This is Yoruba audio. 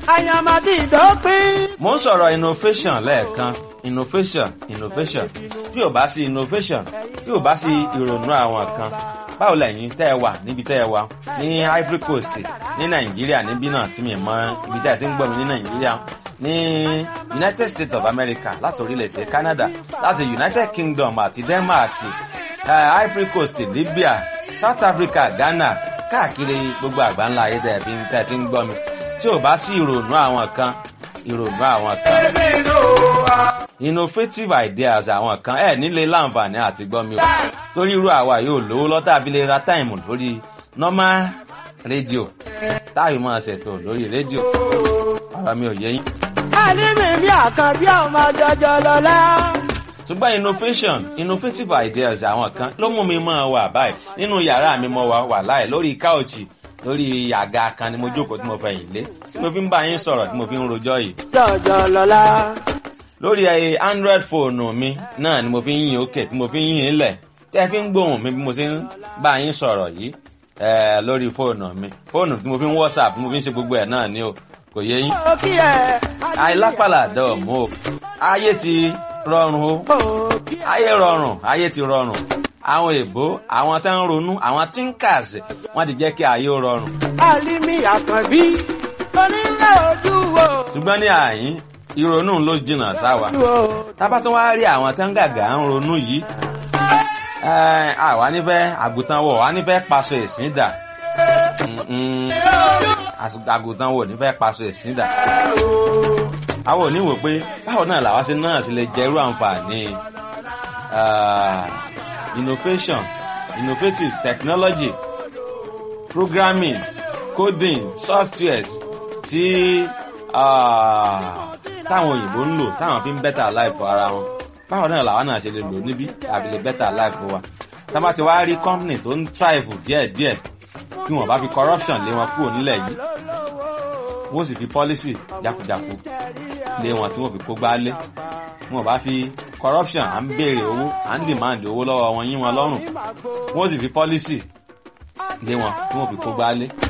àyàmàdì ìdópin. mo ń sọ̀rọ̀ innovation lẹ́ẹ̀kan innovation innovation bí ò bá sí innovation bí ò bá sí ìrònú àwọn kan báwo lẹ́yìn tẹ́ ẹ wà níbi tẹ́ ẹ wà ní Ivory Coast ní Nàìjíríà níbí náà tí mi mọ ibi tẹ́ ẹ ti ń gbọ́ mi ní Nàìjíríà ní United States of America láti orílẹ̀-èdè Canada láti United Kingdom àti Denmark uh, Ivory Coast Libya South Africa Ghana káàkiri gbogbo àgbáńlá ayé tẹ́ ẹ fi ń tẹ́ ẹ ti ń gbọ́ mi tí ò bá sí ìrònú àwọn kan ìrònú àwọn kan innovative ideas àwọn kan ẹ nílé láǹfààní àti gbọ́ mi o torí irú àwa yóò lówó lọ́tà abilé ra táìmù lórí normal rédíò táyì máa ṣètò lórí rédíò ọ̀rọ̀ mi ò yé yín. àlímì bí àkànbí ọmọ jọjọ lọlá. ṣùgbọ́n innovation innovative ideas àwọn kan ló mú mi máa wà báyìí nínú yàrá mi mo wà wà láì lórí káòchì lórí àga kan ni mo jókòó tí mo fẹ̀yìn lé tí mo fi ń bá yín sọ̀rọ̀ tí mo fi ń rojọ́ yìí jọjọ lọlá. lórí ẹ android fóònù mi náà ni mo fi ń yìn òkè tí mo fi ń yìn lẹ̀ tẹ́ fi ń gbóhùn mi bí mo ṣe ń bá yín sọ̀rọ̀ yìí ẹ lórí fóònù mi fóònù tí mo fi ń whatsapp tí mo fi ń ṣe gbogbo ẹ̀ náà ni o kò yé yín. ó kí ẹ. àìlápàlà dọ̀ọ̀mù o ayé ti rọrùn o ó kí ẹ. ayé rọrùn ayé ti rọrùn àwọn èbó àwọn tó ń ronú àwọn thinkers wọ́n ti jẹ́ kí ayé ó rọrùn àlímì àkànbí onílé ojú wo. ṣùgbọ́n ní àyín ìrònú ló jìnnà sáwa tábà tún wá rí àwọn tó ń gàgà ń ronú yìí ẹ, àwa nífẹ̀ẹ́ àgùntàn wọ̀ wá nífẹ̀ẹ́ paṣọ ẹ̀sìn dà Mm-mm. Às- àgùntàn wọ̀ nífẹ̀ẹ́ paṣọ ẹ̀sìn dà àwọn ò ní wò pé báwo náà làwa ṣe náà ṣe lè jẹ irú àǹfààní ah, innovation innovative technology programming coding softwares tí ah, táwọn òyìnbó ń lò táwọn fi ń better life for ara wọn báwo náà làwọn náà ṣe lè lò níbí àbí lè better life for wa tá a bá ti wá rí company tó ń thrive díẹ̀díẹ̀ kí wọ́n bá fi corruption lé wọn kúrò nílẹ̀ yìí wọ́n sì fi policy jákujáku lé wọn tí wọ́n fi kó gbá lé wọn bá fi corruption à ń béèrè owó à ń demand owó lọ́wọ́ wọn yín wọn lọ́rùn wọ́n sì fi policy lé wọn tí wọ́n fi kó gbá lé